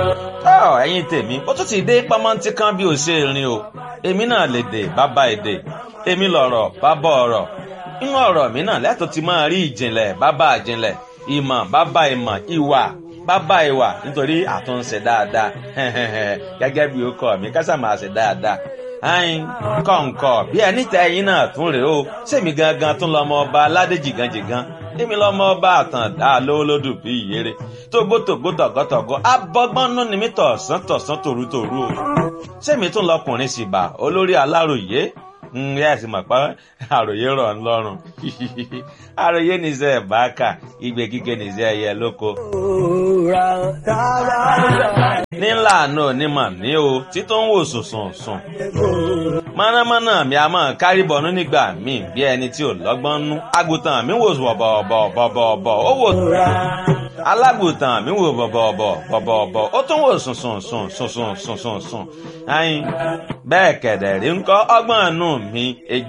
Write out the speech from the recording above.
ọ ẹ̀yin tèmi ó tún ti dé pamọ́ntí kan bí ó ṣe rìn o èmi náà lè dè bàbá èdè èmi lọ̀rọ̀ bàbá ọ̀rọ̀ inú ọ̀rọ̀ mi náà lẹ́tọ̀ ti máa rí ìjìnlẹ̀ bàbá ìjìnlẹ̀ ìmọ̀ bàbá ìmọ̀ ìwà bàbá ìwà nítorí àtúnṣe dáadáa gẹ́gẹ́ bí ó kọ́ mi kásà máa ṣe dáadáa ayin kọ̀ǹkọ̀ bí ẹni tẹ ẹyin náà tún rèé o sèmi gangan tún lọmọ ọba aládé jìgànjìgàn èmi lọmọ ọba àtàndá lówólódù bí ìyèrè tógbótógbó tọ̀gọ́tọ̀gọ́ abọ́gbọ́nú ni mí tọ̀sán tọ̀sán tòrútòrú o sèmi tún lọkùnrin sì bà olórí aláròyé ǹyẹ́ ẹ̀sìn mọ̀ pé àròyé rọ̀ ń lọ́rùn àròyé nìṣẹ́ ẹ̀ bá kà igbe kíkẹ́ nìṣẹ́ ẹ̀yẹ lóko. nílà náà onímọ̀ ní o títún ń wò sùnsùn sùn. mọ̀nàmọ́ná mi a máa kárí bọ̀nú nígbà míì bí ẹni tí ò lọ́gbọ́n nú. àgùntàn mi wò bọ̀bọ̀bọ̀bọ̀bọ̀ ó wò alágùntàn mi wò bọ̀bọ̀bọ̀ bọ̀bọ̀bọ̀ ó tún wò sùnsùn sùn sùnsùn sùnsùn sùn. ayin bẹ́ẹ̀ kẹ̀dẹ̀ rí ń kọ́ ọgbọ́n nù mi